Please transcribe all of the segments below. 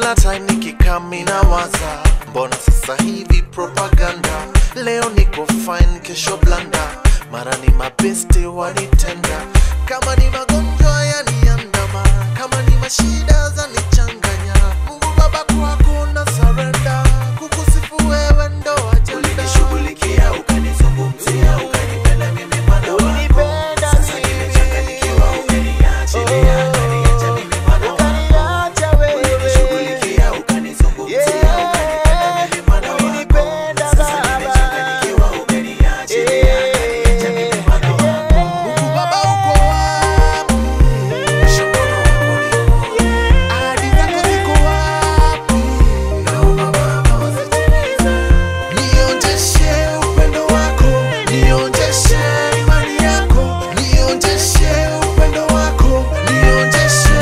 kuna time nikikami na waza mbona sasa hivi propaganda leo niko fine kesho blanda mara ni mabeste wanitenda kama ni magonjwa yaniandama kama ni mashida zanichanganya mungu baba kwako na sarenda kukusifu wewe ndo ajenda ulinishughulikia ukanizungumzia ukanipenda mimi mwana wako Unipenda sasa mimi. nimechanganyikiwa ukaniachilia ukaniacha mimi mwana wako Ukaniacha wewe. ulinishughulikia ukanizungumzia Yeah. ukanipenda mimi mwana wako Ulinipenda sasa Baba. nimechanganyikiwa ukaniachilia ukaniacha mimi mwana wako Mungu Baba uko wapi? Mkono wako ni Ahadi zako ziko wapi? naomba Baba wasitimize Nionjeshe upendo wako, nionjeshe imani yako, nionjeshe upendo wako, nionjeshe.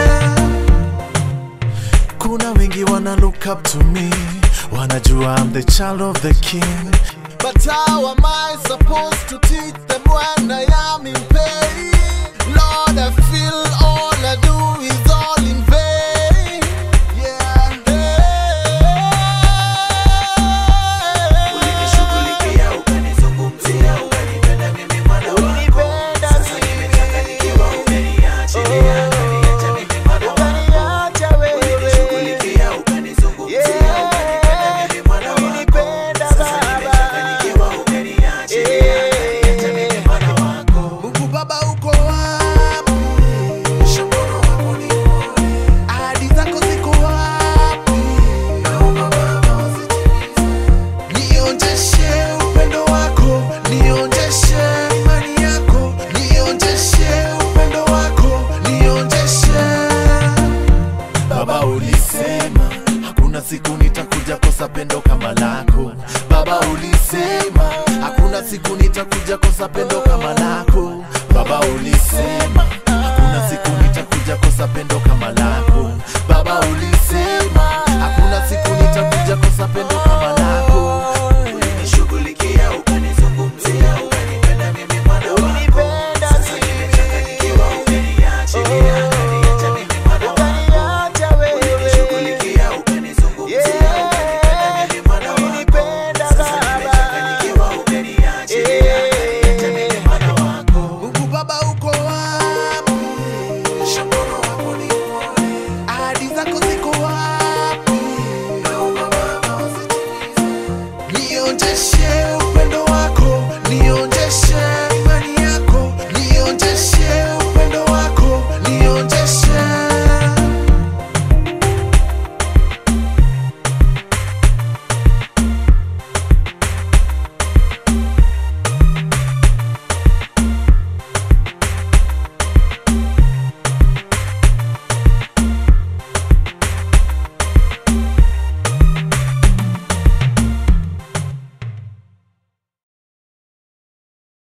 Kuna wengi wana look up to me, wanajua I'm the child of the king. But how am I supposed to teach them when I am in pain? Lord, I feel all I do is all in vain. Yeah. ulinishughulikia ukanizungumzia ukanipenda mimi mwana wako Unipenda sasa mimi. nimechanganyikiwa ukaniachilia ukaniacha mimi mwana wako Ukaniacha wewe. ulinishughulikia ukanizungumzia Yeah. ukanipenda mimi mwana wako Ulinipenda sasa Baba. nimechanganyikiwa ukaniachilia ukaniacha mimi mwana wako Mungu Baba uko wapi? mkono wako ni mwone Ahadi zako ziko wapi? naomba Baba wasitimize Nionjeshe upendo wako, nionjeshe imani yako, nionjeshe upendo wako, nionjeshe. Baba ulisema hakuna siku nitakuja kosa pendo kama lako. Baba ulisema hakuna siku nitakuja kosa pendo kama lako. Baba ulisema